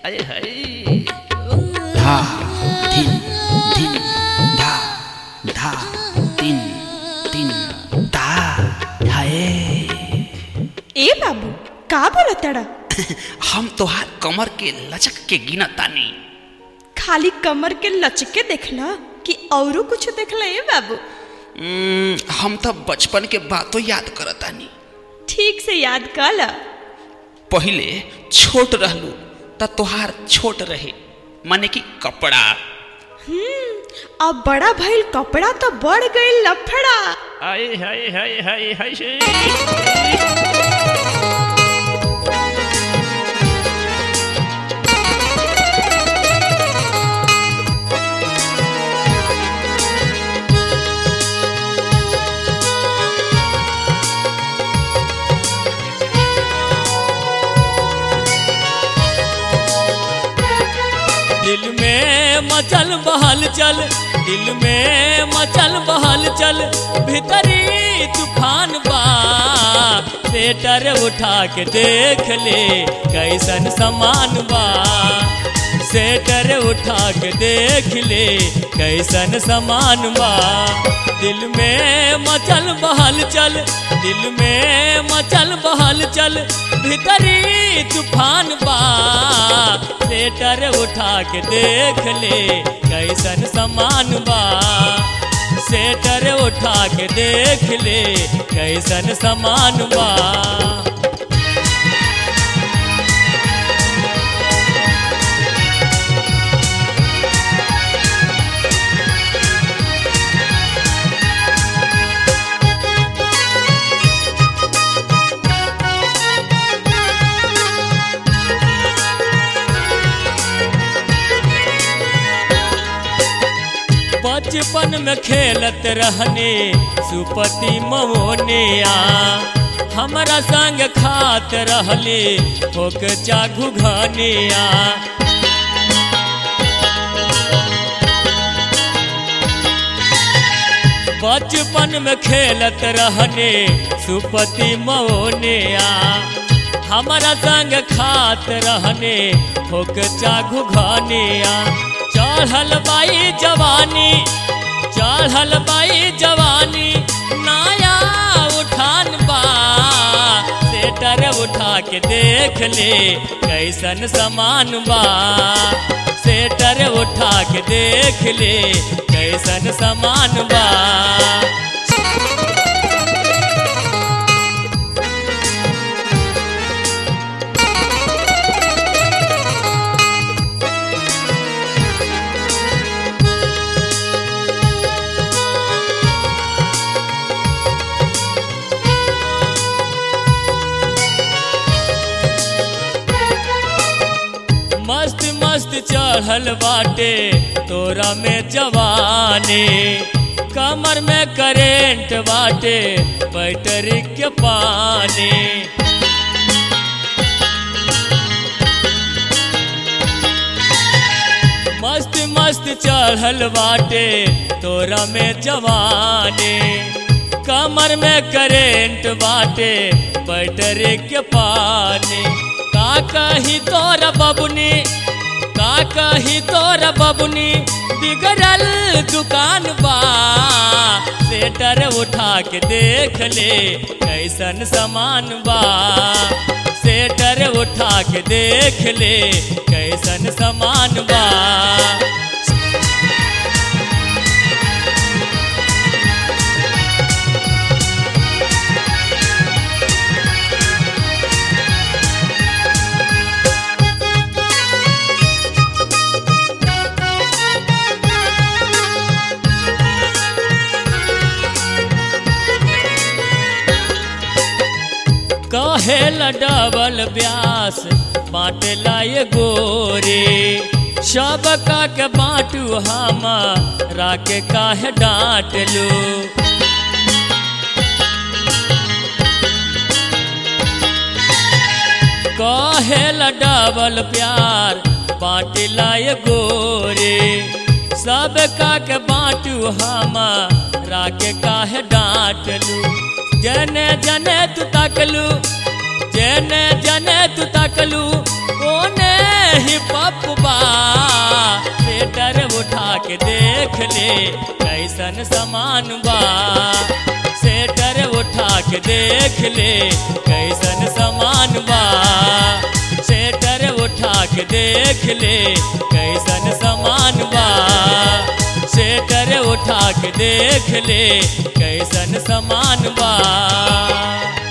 अरे हाय धा धिन धिन धा धा तिन तिन धा हाय ए बाबू का बोलताड़ा हम तोहार कमर के लचक के गिनतानी खाली कमर के लचके देखला कि औरो कुछ देखला ए बाबू उम्म, हम तो बचपन के बातों याद करतानी ठीक से याद कर ला पहिले छोट रहलू त तोहार छोट रहे माने कि कपड़ा अब बड़ा भइल कपड़ा तो बढ़ गई लफड़ा आए हाय हाय हाय हाय से दिल में मचल बहल चल दिल में मचल बहल चल भीतरी तूफान बा सेटर उठा के देख ले कैसन समान बा सेटर उठा के देख ले कैसन समान बा दिल में मचल बहल चल दिल में मचल बहल चल भीतरी तूफान बा सेटर उठा के देख ले कैसन समान बा सेटर उठा के देख ले कैसन समान बा बचपन में खेलत रहने सुपति ममोनिया हमरा संग खात रहले होक चाघु घनिया बचपन में खेलत रहने सुपति मौनिया हमारा संग खात रहने होक चाघु घनिया चढ़ल बाई जवानी चढ़ल बाई जवानी नाया उठान बा सेटर उठा के देख ले कैसन समान बा सेटर उठा के देख ले कैसन समान बा मस्त मस्त चढ़ल बाटे तोरा में जवानी कमर में करेंट बाटे बैटरी के पानी मस्त मस्त चढ़ल बाटे तोरा में जवानी कमर में करेंट बाटे बैटरी के पानी का कही तोरा बबुनी का कही तोरा बबुनी बिगड़ल दुकान बा सेटर उठा के देख ले कैसन समान बा सेटर उठा के देख ले कैसन समान बा कहेल डबल ब्यास बाटेला ये गोरे सब का के बाटू हम राके काहे डांट लो कहेल डबल प्यार बाटेला ये गोरे सब का के बाटू हम राके काहे डांट लू जने जने तू तकलू जने जने तू तकलू ओने ही लॉलीपॉप बा स्वेटर उठा के देख ले कैसन सामान बा स्वेटर उठा के देख ले कैसन सामान बा स्वेटर उठा के देख ले कैसन सामान बा स्वेटर उठा के देख ले कैसन सामान बा